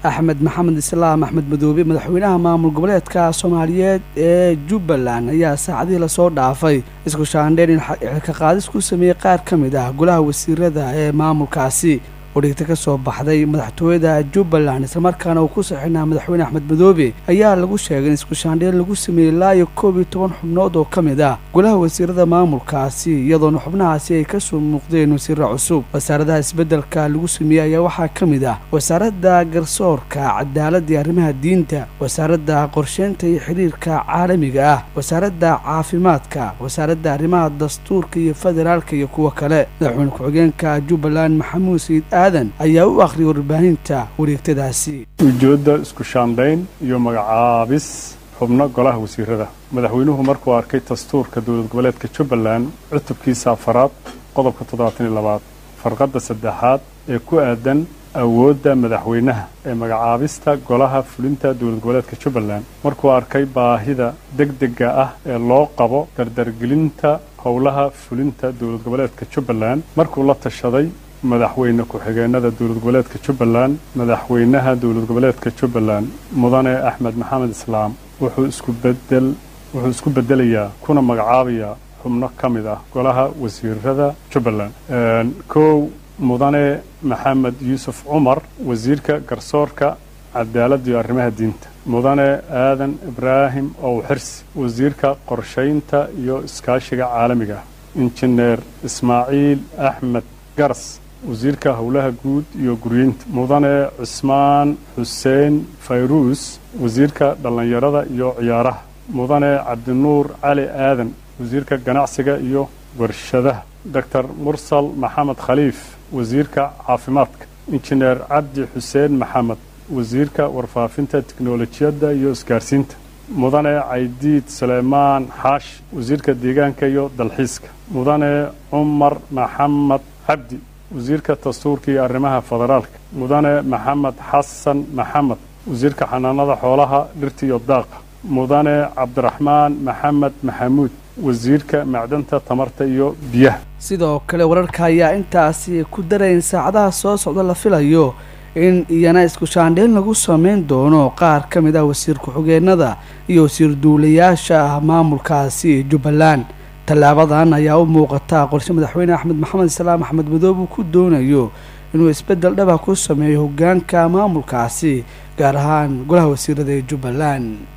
axmed maxamed islaam axmed madoobe madaxweynaha maamul goboleedka soomaaliyeed ee jubbaland ayaa saacadihii lasoo dhaafay isku shaandheyn in xilka qaadis ku sameeyey qaar ka mid ah golaha wasiirada ee maamulkaasi odhigta ka soo baxday madaxtooyada jubbaland islamarkaana uu ku saxinaa madaxweyne axmed madoobe ayaa lagu sheegay in isku shaandheyn lagu sameeyey ilaa iyo koob iyo toban xubnood oo ka mid ah golaha wasiirada maamulkaasi iyadoona xubnahaasi ay kasoo muuqdeen wasiiro cusub wasaaradaha isbeddelka lagu sameeyey ayaa waxaa ka mid ah wasaaradda garsoorka cadaaladda iyo arrimaha diinta wasaaradda qorsheynta iyo xiriirka caalamiga ah wasaaradda caafimaadka wasaaradda arrimaha dastuurka iyo federaalka iyo kuwo kale madaxweyne ku-xigeenka jubbaland maxamuud sayid aadan ayaa u akhriyay warbaahinta wareegtadaasi ujeedda isku shaandhayn iyo magacaabis xubno golaha wasiirada madaxweynuhu markuu arkay dastuurka dowlad goboleedka jubbaland cutubkiisa afaraad qodobka toddobaatan iyo labaad farqadda saddexaad ee ku aadan awoodda madaxweynaha ee magacaabista golaha fulinta dowlad goboleedka jubbaland markuu arkay baahida degdega ah ee loo qabo dardargelinta howlaha fulinta dowlad goboleedka jubbaland markuu la tashaday madaxweyne ku-xigeenada dowlad goboleedka jubbaland madaxweynaha dowlad goboleedka jubbaland mudane axmed maxamed islaam wuxuu isku bedel wuxuu isku bedelayaa kuna magacaabayaa xubno ka mid ah golaha wasiirada jubbaland kow mudane maxamed yuusuf cumar wasiirka garsoorka cadaaladda iyo arrimaha diinta mudane aadan ibraahim ow xirsi wasiirka qorshaynta iyo iskaashiga caalamiga ah injineer ismaaciil axmed garas wasiirka howlaha guud iyo guryeynta mudane cusmaan xuseen fayruus wasiirka dhallinyarada iyo ciyaaraha mudane cabdinuur cali aadan wasiirka ganacsiga iyo warshadaha doctor mursal maxamed khaliif wasiirka caafimaadka injineer cabdi xuseen maxamed wasiirka warfaafinta tiknolojiyadda iyo isgaarsiinta mudane caydiid suleymaan xaash wasiirka deegaanka iyo dalxiiska mudane cumar maxamed cabdi wasiirka dastuurka iyo arrimaha federaalka mudane maxamed xasan maxamed wasiirka xanaanada xoolaha dhirta iyo daaqa mudane cabdiraxmaan maxamed maxamuud wasiirka macdanta tamarta iyo biyaha sidoo kale wararka ayaa intaasi ku darayn saacadaha soo socda la filayo in iyana isku shaandheyn lagu sameyn doono qaar ka mid ah wasiir ku-xigeenada iyo wasiir duulayaasha ah maamulkaasi jubbaland tallaabadan ayaa u muuqata qorshe madaxweyne axmed maxamed islaam axmed madoobe uu ku doonayo inuu isbeddel dhaba ku sameeyo hoggaanka maamulkaasi gaar ahaan golaha wasiirada ee jubbaland